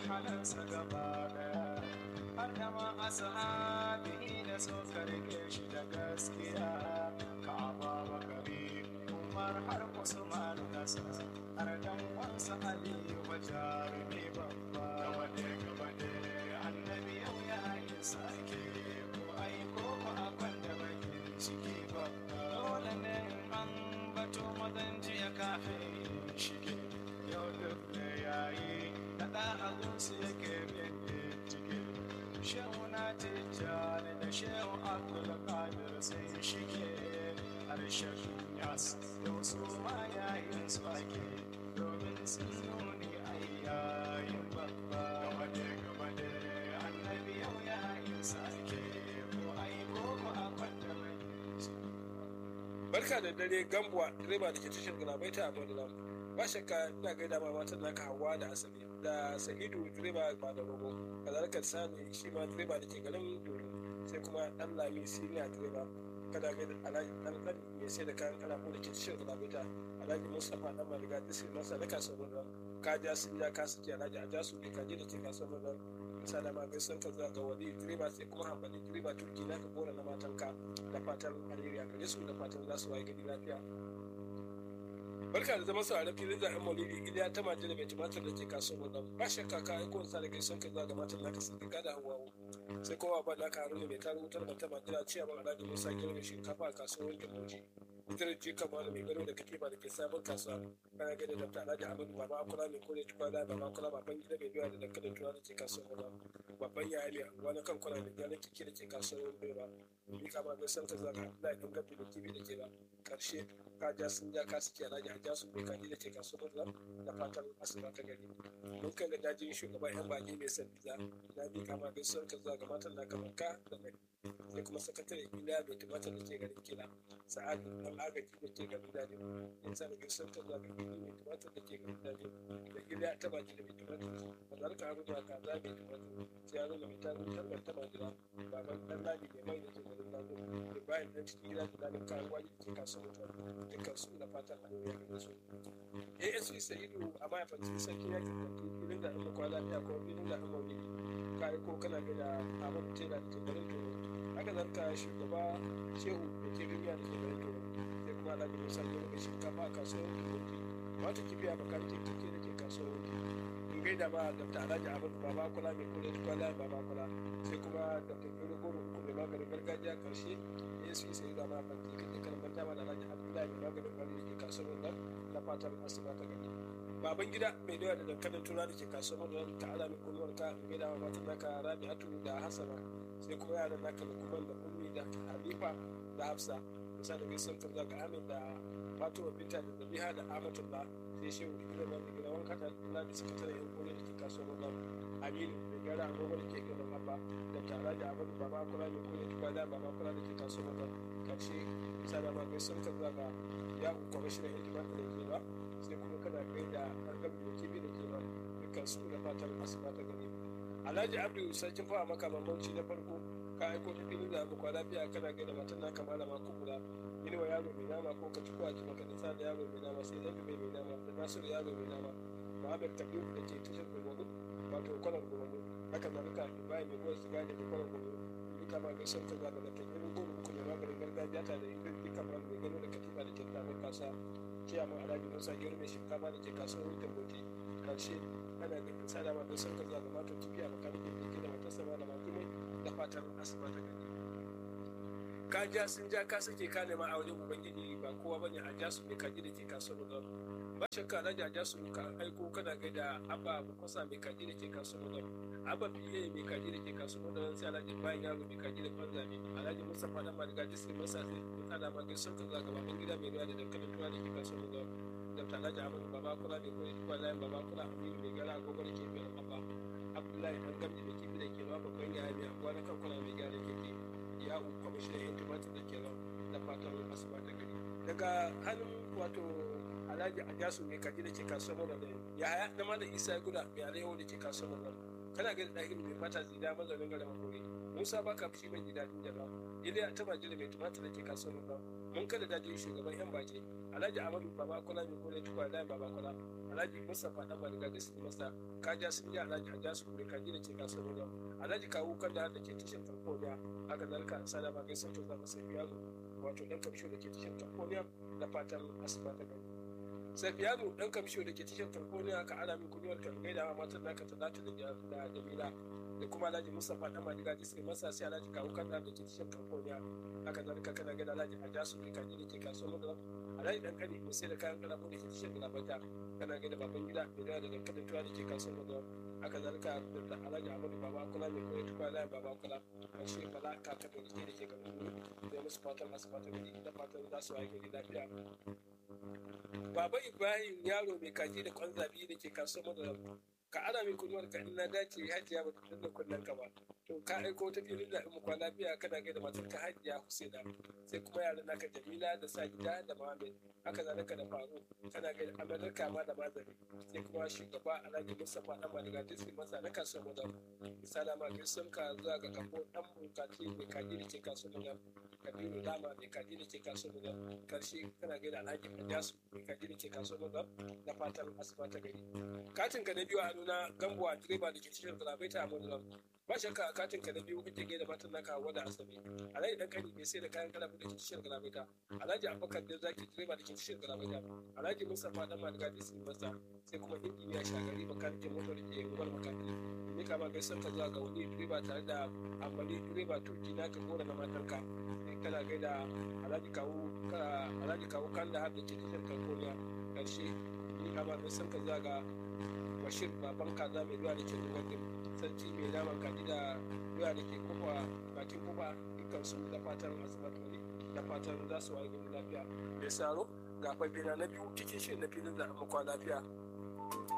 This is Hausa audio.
halansa gaba daya har da ma ashabihi da suka rike shi da gaskiya ka ababa kare umar har usman nasa har dan wansa aliyu wa jarumi babba gaba ne gaba ne annabi yau ya yi sake ko ai ko ko akwan da bakin ciki babba dole ne an bato madan jiya kafin shige yau duk ne yayi da da agunsu yake bin ciki shehu na tijjani da shehu abdul qadir sai shige harshen yas yau su ma yayin su ake domin sun nuni ai yayin babba gaba ne gaba ne annabi yau yayin sake ko ai ko ko a kwanta mai barka da dare gambuwa direba da ke tashar galabaita a badalam ba shakka ina gaida ma matan naka hawa da asali da sa'idu direba ba da rogo kazalika sani shi ma direba da ke garin doro sai kuma dan lami siniya direba kada gaida alhaji dan dan mai sai da kayan kalafu da ke tashar galabaita alhaji mustapha dan maliga disi masa na kasuwar da ka ja sun ja ka suke alhaji a jasu ne kaje da ke kasuwar da misali ma gaisan ka zuwa ga wali direba sai kuma hambali direba turki na ka gora na matanka da fatan alheri a gare su da fatan za su waye gari lafiya barka da zama sauraron filin zaɓen maulidi iliya ta maje da mai tumatir da ke kasuwar nan ba shakka ka aiko sa da gaisan ka zuwa ga matan naka sun riga da hawawo sai kuma ba naka haruna mai tarin wutar da ta majira ciya ban alhaji musa girma shinkafa a kasuwar jamoji ita ji kama mai gano da katifa da ke sabon kasuwa kana gani da ta alhaji amadu baba akula mai kore tukwana baba akula baban gida mai biya da dankalin tuwa da ke kasuwar nan babban yaya ne wani kan kwana da gyaran kiki da ke kasuwar bera ni kama mai san ka zaga na yin gabi da kibi da ke ba karshe ka ja sun ja ka suke alhaji a ja su bai kaji da ke kasuwar nan da fatan asuba ta gari mun kan ga dajin shugaban yan baki mai san biza na bi kama mai san ka zaga matan na kamar ka da mai sai kuma sakatare iliya mai tumatar da ke garin kila sa'ad dan agaji da ke garin daji in sa da gaisuwar ta zaga gini mai tumatar da ke garin daji da iliya ta baki da mai tumatar ba za ka haru da ka za mai tumatar sai ya zo da mai tarin talbar ta majira baban dan ladi mai mai da ke garin daji da bayan dan cikin gida da lalin karuwa da ke kasuwar mutuwa dukkan su da fatan an yi gare su asp sa'idu a mahaifancin sarki ya kirkanti filin da ɗan kwana lafiya ko filin da ɗan maulidi ka yi ko kana gada abin tela da ke garin toro haka zarka shugaba shehu da ke duniya da ke garin toro sai kuma alhaji musa ke rufe shinkafa a kasuwar kirkanti wata kibiya bakar kirkanti da ke kasuwar wuki in gaida ma dr alhaji abin baba kula mai kula da kwala baba kula sai kuma dr gero goro uku mai maganin gargajiya karshe asp sai da ma fanti kake karɓar dama da alhaji abdullahi mai maganin kwari da ke kasuwar nan na fatan asuba ta gani baban gida mai dawa da dankalin tura da ke kasuwar nan ta ala mai kunuwar ka mai dawa matan naka rabi'atu da hasana sai kuma yaran naka da kuma da ummi da halifa da hafsa bisa da gaisan kan zaka amin da fatima binta da zabiha da amatullah sai shehu da gida da gida wanka da kula da sakatare yan kore da ke kasuwar nan aminu da gara agogo da ke gaban abba da tara da abin baba kula da kore tuba da baba kula da ke kasuwar nan karshe bisa da ma gaisan kan zaka ya kwamishinan hidima da ke ba sai kuma kana kai da harkar da kibi da ke ba dukkan su da fatan asuba ta gari alhaji abdu sarkin fawa maka bambanci na farko ka aiko da filin da muku lafiya kana gaida matan naka malama ko kula yin wa yaro mai nama ko ka tuko a ji maka nisa da yaro mai nama sai zabi mai mai nama da nasu da yaro mai nama muhammad kabir da ke tashar gurbamu wato kwanan gurbamu haka zalika ibrahim mai goyon siga da ke kwanan gurbamu duka ma gaisar ta zaga da kan irin goro uku mai maganin gargajiya ta da irin duka ma mai gano da katifa da ke tabar kasa kiyama alhaji musa gero mai shinkafa da ke kasuwar wutan bauti karshe ana da sada ma gaisar ta zaga mata tafiya makanikin da ke da matarsa ma da matumai da fatan asuba ta gani ka ja sun ja ka sake ka nema a wajen ubangiji ba kowa bane a ja su ne kaji da ke kasuwar da ba shakka na ja su ka aiko kana gaida abba kwasa mai kaji da ke kasuwar da abba fiye mai kaji da ke kasuwar da sai alhaji bayan yaro mai kaji da kwanza ne alhaji mustapha dan maliga disney masa sai ana ma gaisuwar ka zaga baban gida mai ruwa da dankalin tuwa da ke kasuwar da dr alhaji ahmadu baba kula mai koyi tuwa layin baba kula aminu mai gara agogo da ke biyan abba abdullahi dan gamji da kibi da ke ruwa babban yaya mai abuwa na kankuna mai gyara keke ya kwamishinan yan tumatir da ke nan da fatan asuba ta gari daga hannun wato alhaji ajasu mai kaji da ke kasuwar da ya haya na malam isa guda mai alayyahu da ke kasuwar nan kana gaida ɗahiru mai fata zida mazaunin garin hakuri musa baka fushi mai gida din jaba iliya ta majira mai tumatir da ke kasuwar ba mun kada dajin shugaban yan baki alhaji amadu baba kula mai kore tukwa da baba kula alhaji mustapha dan bariga da su masa kaja sun ji alhaji aja su kure kaji da ke kasuwar ba alhaji kawu kan da ke tishin tarkoniya haka zalika sada ba gaisa to zama sai yaro wato dan kamsho da ke tishin tarkoniya da fatan asuba ta gari safiyanu dan kamsho da ke tishin tarkoniya ka ana min kunyar kan gaida matan naka talatu da jamila da kuma alhaji mustapha dan madiga ji sai masa sai alhaji kawo kan da ke cikin kamfoniya haka zalika kana ga alhaji ajasu ne kaji da ke kasuwar da alhaji dan kani mai sai da kayan kalamu da ke cikin galabata kana ga da baban gida mai da da dankalin tuwa da ke kasuwar da haka zalika da alhaji amadu baba kula mai koyar tuwa da baba kula a shi bala kaka da ke da ke gaban da musu fatan masu fatan da fatan za su waye gari lafiya Baba Ibrahim yaro mai kaji da kwan zabi da ke kasuwar da ka ana min kunuwar ka ina dace hajiya ba ta danna kunnen ka ba to ka aiko ta filin da mu kwana biya kana gaida matar ka hajiya Husaina sai kuma yaran naka Jamila da Sajida da Muhammad haka zalika da Faru kana gaida Amerika ma da Mazari sai kuma shugaba Alhaji Mustapha dan Maliga Disney masa na kasuwar da misala ma gaisun ka zuwa ga kafo dan bukati mai kaji da ke kasuwar da Kabiru Dama mai kaji da ke kasuwar da karshe kana gaida Alhaji Ajasu mai kaji da ke kasuwar da da fatan asuba ta gari katin ka na biyu a nuna gambuwa direba da ke cikin galabaita a mudulam ba shakka a katin ka na biyu kake gaida matan naka hawa da asabe alhaji dan kani mai sai da kayan kalabu da ke cikin galabaita alhaji abubakar da zaki direba da ke cikin galabaita alhaji mustapha dan madiga da sun masa sai kuma injiniya shagari makanikin motar da ke rubar makani ne kama gaisar ka zuwa ga wani direba tare da amfani direba turki na ka gora na matarka kana gaida alhaji kawo alhaji kawo kan da har da ke cikin kalkoniya karshe ni kama gaisar ka zuwa ga bashir baban kaza mai ruwa da ke zuwa din sarki mai naman kaji da ruwa da ke kofa bakin kofa dukkan su da fatan asibat wani da fatan za su waye gari lafiya mai saro ga fafina na biyu cikin shirin na filin da amma lafiya